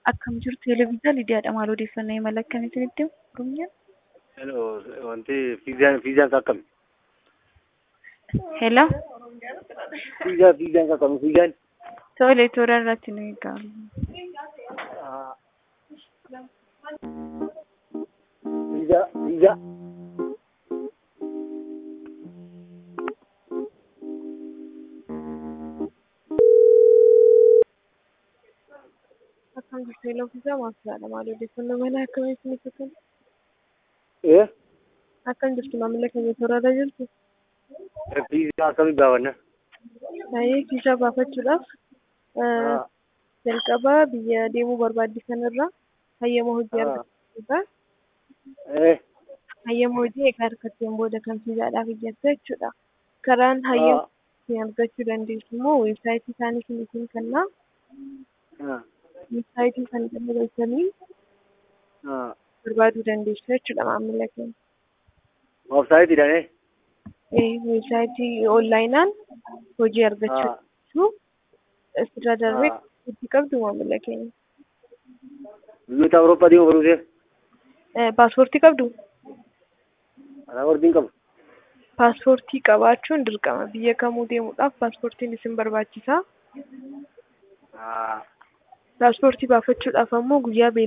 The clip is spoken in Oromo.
Akkam jirtu televezyiinii Lidiyaadha. Maal odeeffannoo imala akkamiitiin itti himu? Hello, wanti fiizaan fiizaan akkami? Hello. Fiizaan fiizaan akkami? Fiizaan Tole, toora irratti nu eegamu. fiizaa fiizaa Akkam jirtu televezyiinii maasiraadha. Maal odeeffannoo imala akkamiitiin itti himu? ee Akkam jirtu maamila keenya toora irra jirtu? fiizaa akkami baafanna? Baay'ee fiizaa baafachuudhaaf Ah, jalqaba biyya deemuu barbaaddisan irraa hayyama hojii Ah. argachuudha. ee Hayyama hojii egaa harkatteen booda kan fiizaadhaaf iyyattu jechuudha. Karaan hayyama ah, ittiin argachuu dandeessu immoo weebsaayitii isaanii isiniif kennaa. ah, Weebsaayitii sana jala galchanii ah. barbaaduu dandeessu jechuudha maamila keenya. Websaayitiidhaan ee? Eh, Weebsaayitii onlaayinaan hojii argachuu Ah, dandeessu. Asirra darbee ah. itti qabdu maamila keenya. Biyyoota Awurooppaa deemuu barbaaduu Eh, Paaspoortii qabdu? Paaspoortiin qabu. Paaspoortii qabaachuun dirqama. Biyya kamuu deemuudhaaf paaspoortiin isin barbaachisa. Ah, Paaspoortii baafachuudhaaf ammoo guyyaa